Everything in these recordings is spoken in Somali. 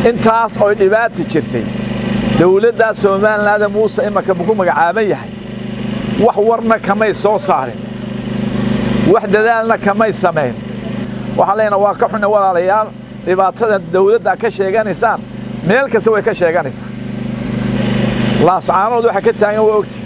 intaas oy dhibaata jirtay dawladdaa somalilaanda muuse imanka ku magacaaban yahay wax warna kamay soo saarin wax dadaalna kamay samayn waxaan leenaha waa ka xunna walaalayaal dhibaatada dawladda ka sheeganaysaan meel kasta way ka sheeganaysaa laascaanood waxa ka taagan waa ogti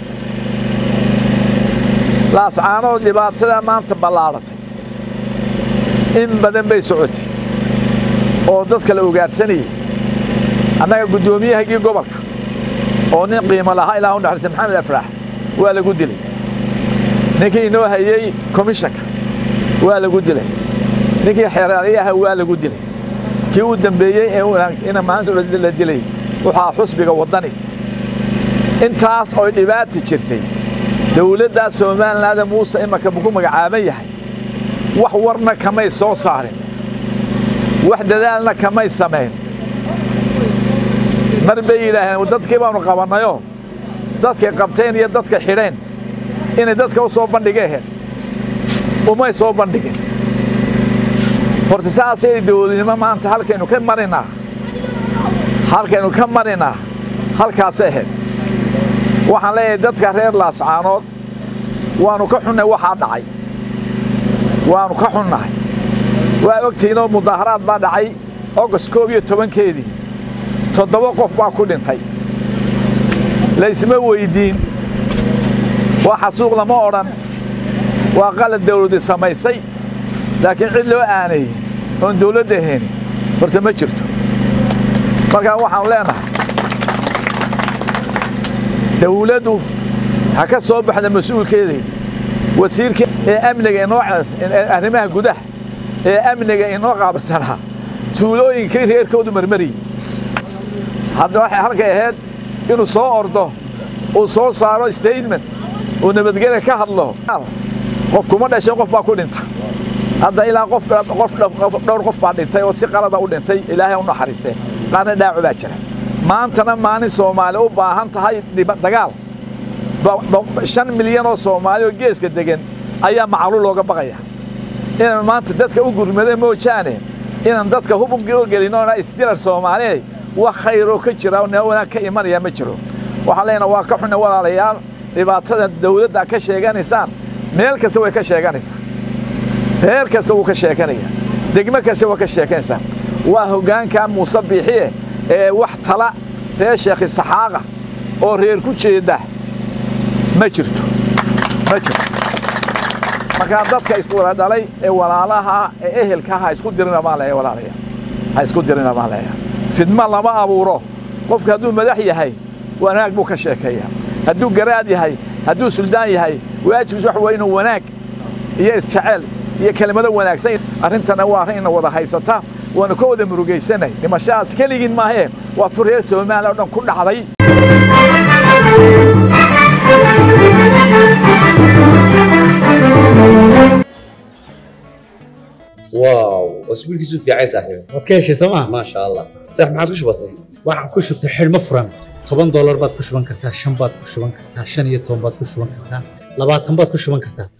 laascaanood dhibaatada maanta ballaadhatay in badan bay socotay oo dadka la ugaadhsanayay annaga guddoomiyahagii gobolka oo nin qiimo lahaa ilaa u naxariista maxamed afraax waa lagu dilay ninkii inoo hayey komishanka waa lagu dilay ninkii xeeraalyaha waa lagu dilay kii u dambeeyey ee ina maalinta la dilay waxaa xusbiga waddani intaas oy dhibaata jirtay dawladdaa somalilaanda muuse imanka ku magacaaban yahay wax warna kamay soo saarin wax dadaalna kamay samayn mar bay yidhaaheen dadkii baanu qabannayoo dadkay qabteen iyo dadka xidheen inay dadka u soo bandhigeen umay soo bandhigin horta saasay dawladnimo maanta halkaynu ka marinaa halkaynu ka marinaa halkaasay ahayd waxaan leeyahay dadka reer laascaanood waannu ka xunnay waxaa dhacay waannu ka xunnahay waa ogtihiinoo mudaaharaad baa dhacay ogost koob iyo tobankeedii toddoba qof baa ku dhintay laysma weyddiin waa xasuuq lama odhan waa qalad dawladdi samaysay laakiin cid loo aanayey oon dawladda ahayni horta ma jirto markaa waxaanu leenahay dawladdu ha ka soo baxda mas-uulkeedii wasiirka ee amniga inoo arrimaha gudaha ee amniga inoo qaabsanaa tuulooyinkii reerkoodu marmariyey hadda waxay halkay ahayd inuu soo ordo uu soo saaro statement uu nabadgelya ka hadlo qof kuma dhashay qof baa ku dhinta hadda ilaa qof dhowr qof baa dhintay oo si qalada u dhintay ilaahay u naxariistee qaarna dhaaco baa jira maantana maalin soomaali u baahan tahay dagaal shan milyan oo soomaali oo geeska degan ayaa macluul looga baqaya inaan maanta dadka u gurmada moojaane inaan dadka hub u gelino isdilar soomaaliya wax khayroo ka jira oo wanaag ka imanaya ma jiro waxaan leenaha waa ka xunna walaalayaal dhibaatada dawladda ka sheeganaysaan meel kasta way ka sheeganaysaa reer kasta wuu ka sheeganaya degmo kasta waa ka sheeganaysaa waa hoggaanka muuse biixiye ee wax tala reer sheekhi saxaaqa oo reer ku jeeda ma jirto ma jirto markaa dadka iswaladhalay ee walaalaha ee ehelka ha isku dirina baan leeyahay walaalaya ha isku dirina baan leeyahay fidma lama abuuro qofka hadduu madax yahay wanaag buu ka sheekeeyaa hadduu garaad yahay hadduu suldaan yahay waajibkiis waxa waa inuu wanaag iyo isjeceel iyo kelimado wanaagsan arrintana waa arrin ina wada haysata waanu ka wada murugaysanay dhimashadaas keligiin maahee waa tu reer soomaaliya oo dhan ku dhacday واو اسبوع كيسو في عايز صاحبي waad ka heshay sooma ما شاء الله صح ما عادش بسيط waxaan ku shubtay xidhmo furan toban doolar baad ku shuban kartaa shan baad ku shuban kartaa shan iyo toban baad ku shuban kartaa labaatan baad ku shuban kartaa